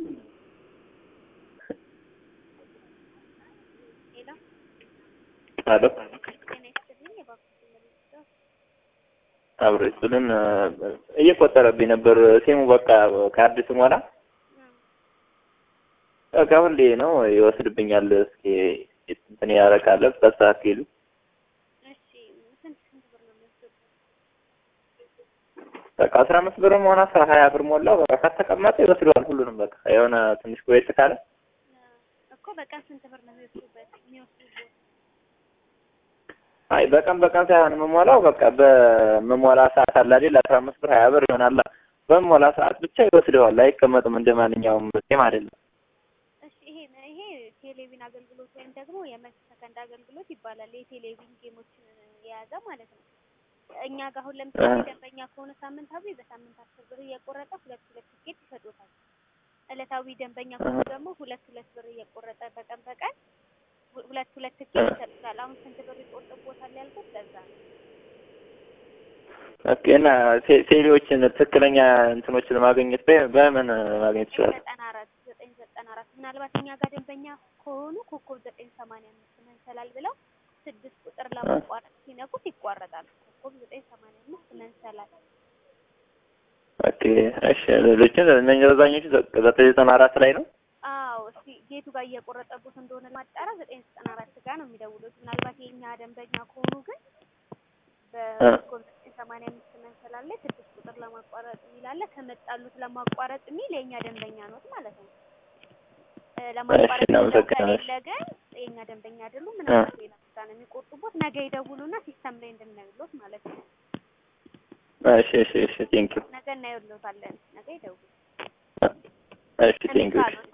ሄሎ አሎ ጤና ይስጥልኝ። የባንኩ መልእክት አብሮ ይስጥልን። እየቆጠረብኝ ነበር ሲሙ በቃ ካርድ ስሞላ በቃ ሁሌ ነው ይወስድብኛል። እስኪ እንትን ያረካለ በስተካከሉ እሺ፣ ስንት ስንት ብር ነው የሚወስዱት? በቃ አስራ አምስት ብር ሆነ አስራ ሀያ ብር ሞላው በቃ ከተቀመጠ ይወስደዋል ሁሉንም። በቃ የሆነ ትንሽ ቆየት ካለ እኮ በቀን ስንት ብር ነው የሚወስዱበት የሚወስዱበት? አይ በቀን በቀን ሳይሆን የምሞላው በቃ በምሞላ ሰዓት አለ አይደል አስራ አምስት ብር ሀያ ብር ይሆናል። በምሞላ ሰዓት ብቻ ይወስደዋል። አይቀመጥም እንደ ማንኛውም ሴም አይደለም። እሺ፣ ይሄ ይሄ ቴሌቪዥን አገልግሎት ወይም ደግሞ የመልስ ሰከንድ አገልግሎት ይባላል። የቴሌቪዥን ጌሞችን የያዘ ማለት ነው። እኛ ጋር አሁን ለምሳሌ ደንበኛ ከሆነ ሳምንታዊ በሳምንት አስር ብር እየቆረጠ ሁለት ሁለት ትኬት ይሰጡታል። ዕለታዊ ደንበኛ ከሆኑ ደግሞ ሁለት ሁለት ብር እየቆረጠ በቀን በቀን ሁ- ሁለት ሁለት ትኬት ይሰጡታል። አሁን ስንት ብር ይቆርጥቦታል ያልኩት ለዛ ነው። ኦኬ እና ቴ- ቴሌዎችን ትክክለኛ እንትኖችን ማግኘት በ- በምን ማግኘት ይችላል? ዘጠና አራት ዘጠኝ ዘጠና አራት ምናልባት እኛ ጋር ደንበኛ ከሆኑ ኮከብ ዘጠኝ ሰማንያ አምስት መንሰላል ብለው ስድስት ቁጥር ለማቋረጥ ሲነኩት ይቋረጣል። ኮከብ ዘጠኝ ሰማንያ አምስት መንሰላል ኦኬ እሺ። ሌሎችን እነኝህ አብዛኞቹ ዘ- ዘጠኝ ዘጠና አራት ላይ ነው። አዎ እስቲ ጌቱ ጋር እየቆረጠቡት እንደሆነ ማጣራ ዘጠኝ ዘጠና አራት ጋር ነው የሚደውሉት። ምናልባት የእኛ ደንበኛ ከሆኑ ግን በኮከብ ዘጠኝ ሰማንያ አምስት መንሰላል ላይ ስድስት ቁጥር ለማቋረጥ የሚል አለ። ከመጣሉት ለማቋረጥ የሚል የእኛ ደንበኛ ኖት ማለት ነው። እ ለማቋረጥ እሺ፣ እናመሰግናለን። ከሌለ ግን የእኛ ደንበኛ አይደሉም። ምናልባት ሌላ ቦታ ነው የሚቆርጡቦት። ነገ ይደውሉና ሲስተም ላይ እንድናይሎት ማለት ነው። እሺ እሺ እሺ ቴንኪው ነገ እናይሎታለን። ነገ ይደውሉ እሺ ቴንኪው ካሉት